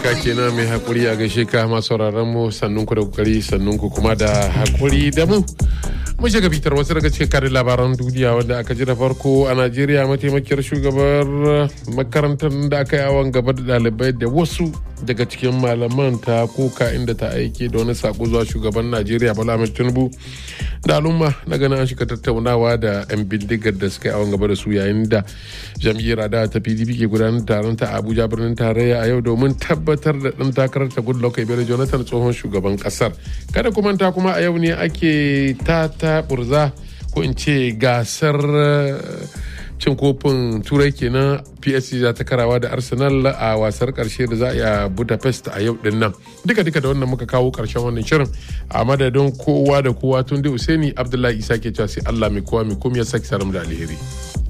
ka kenan mai hakuri a gaishe ka masu sauraron mu sannun ku da kokari sannun ku kuma da hakuri da mu mun shiga bitar wasu daga cikin karin labaran duniya wanda aka ji da farko a najeriya mataimakiyar shugabar makarantar da aka yi awon gaba da ɗalibai da wasu daga cikin malaman ta koka inda ta aike da wani sako zuwa shugaban najeriya bala ahmed tinubu da al'umma na ganin an shiga tattaunawa da 'yan bindigar da suka yi awon gaba da su yayin da jam'iyyar adawa ta pdp ke gudanar taron ta abuja birnin tarayya a yau domin tabbatar da ɗan takarar ta goodluck ebele jonathan tsohon shugaban ƙasar kada kuma ta kuma a yau ne ake ta ta burza ko in ce gasar cin kofin turai kenan psc za ta karawa da arsenal a wasar karshe da za a yi a budapest a yau din nan duka duka da wannan muka kawo karshen wannan shirin a madadin kowa da kowa tun da usaini abdullahi isa ke cewa sai allah mai kowa mai komai ya saki saram da alheri